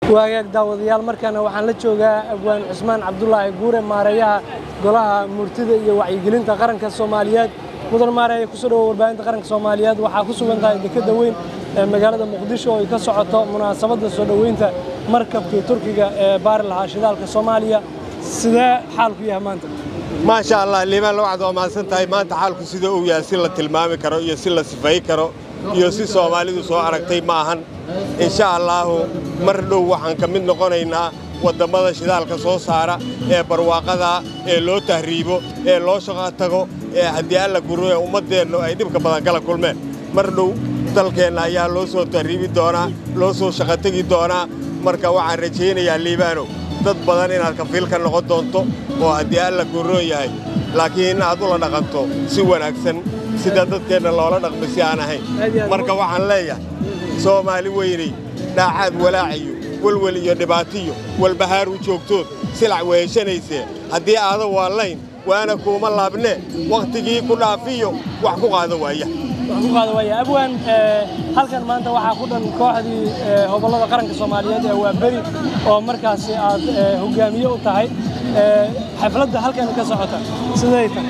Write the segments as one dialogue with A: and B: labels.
A: waagaag daawadayaal markaana waxaan la joogaa abwaan cusmaan cabdulaahi guure maareeyaha golaha murtida iyo wacyigelinta qaranka soomaaliyeed mudan maareeye kusoo dhawo warbaahinta qaranka soomaaliyeed waxaa ku sugan tahay dekadda weyn ee magaalada muqdisho oo ay ka socoto munaasabadda soo dhoweynta markabkii turkiga ee baari lahaa shidaalka soomaaliya sidee xaalku yahay maanta
B: maasha allah liibaan waxaad waa mahadsan tahay maanta xaalku sida uu yahay si la tilmaami karo iyo si la sifay karo iyo si soomaalidu soo aragtay ma ahan insha allaahu mar dhow waxaan ka mid noqonaynaa waddammada shidaalka soo saara ee barwaaqada ee loo tahriibo ee loo shaqo tago ee haddii alla guro ee ummaddeennu ay dhibka badan kala kulmeen mar dhow dalkeenna ayaa loo soo tahriibi doonaa loo soo shaqo tegi doonaa marka waxaan rajaynayaa liibaanow dad badan inaad kafiil ka noqon doonto oo haddii alla guroo yahay laakiin aad ula dhaqanto si wanaagsan sida dadkeenna loola dhaqmo si aan ahayn marka waxaan leeyahay soomaali weynay dhaacaad walaaciyo welwel iyo dhibaatiyo walbahaar u joogtood silac weeshanaysee haddii aadan waallayn waana kuuma laabnee wakhtigii ku dhaafiyo wax ku qaada waaya
A: wax ku qaada waaya abwaan halkan maanta waxaa ku dhan kooxdii hobollada qaranka soomaaliyeed ee waa beri oo markaasi aad hoggaamiye u tahay xafladda halkan ka socota siday tahay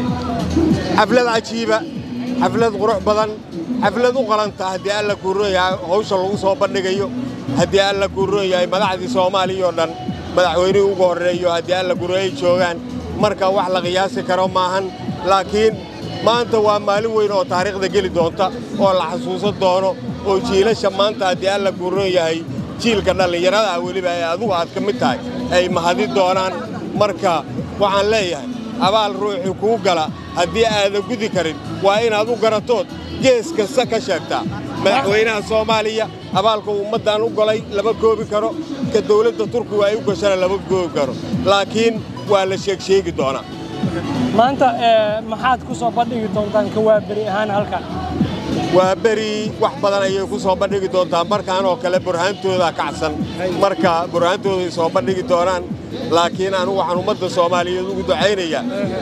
B: xaflad cajiiba xaflad qurux badan xaflad u qalanta haddii alla kuuroon yahay hawsha lagu soo bandhigayo haddii alla kuuroon yahay madaxdii soomaaliya oo dhan madaxweynihii ugu horreeyo haddii alla guro ay joogaan marka wax la qiyaasi karo maahan laakiin maanta waa maalin weyn oo taariikhda geli doonta oo la xasuusan doono oo jiilasha maanta haddii alla kuuroon yahay jiilka dhallinyarada ah weliba ee adugu aad ka mid tahay ay mahadi doonaan marka waxaan leeyahay abaal ruuxii kuu gala haddii aadan gudi karin waa inaad u garatood gees kasta ka sheegtaa madaxweynaha soomaaliya abaalka ummaddan u golay lama koobi karo ka dawladda turkigu ay u gashana lama koobi karo laakiin waa la sheegsheegi doonaa
A: maanta maxaad ku soo bandhigi doontaan ka waa beri ahaan halkan
B: waa beri wax badan ayay ku soo bandhigi doontaa markaan oo kale burhaantooda kacsan marka burhaantooday soo bandhigi doonaan laakiin anugu waxaan ummadda soomaaliyeed ugu ducaynayaa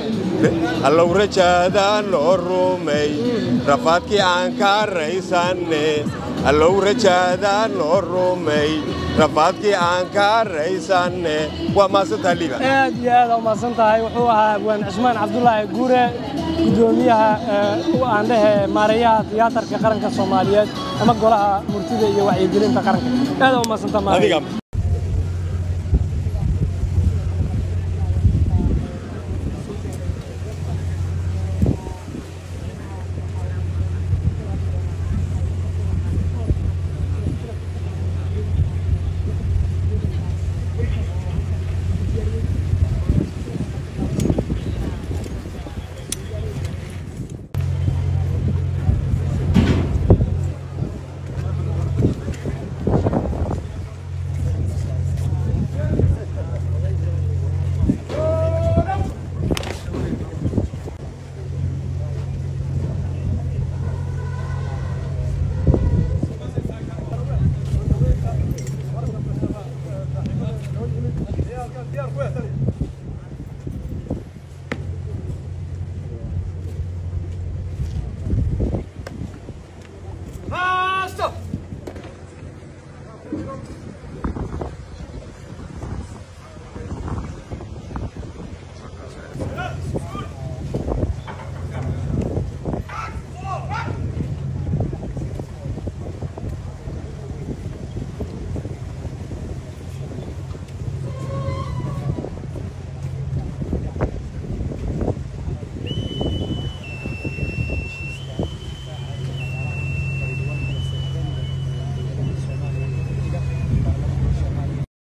B: allow rajaada noo rumay rafaadkii aan ka raysanne allow rajaada noo rumay rafaadkii aan ka raysanne waa maasantaha liiba
A: aad iyo aad u mahadsan tahay wuxuu ahaa abwaan cusmaan cabdulaahi guure guddoomiyaha aan dhehe maareeyaha tiyaatarka qaranka soomaaliyeed ama golaha murtida iyo wacyigelinta qaranka aad u mahadsantaa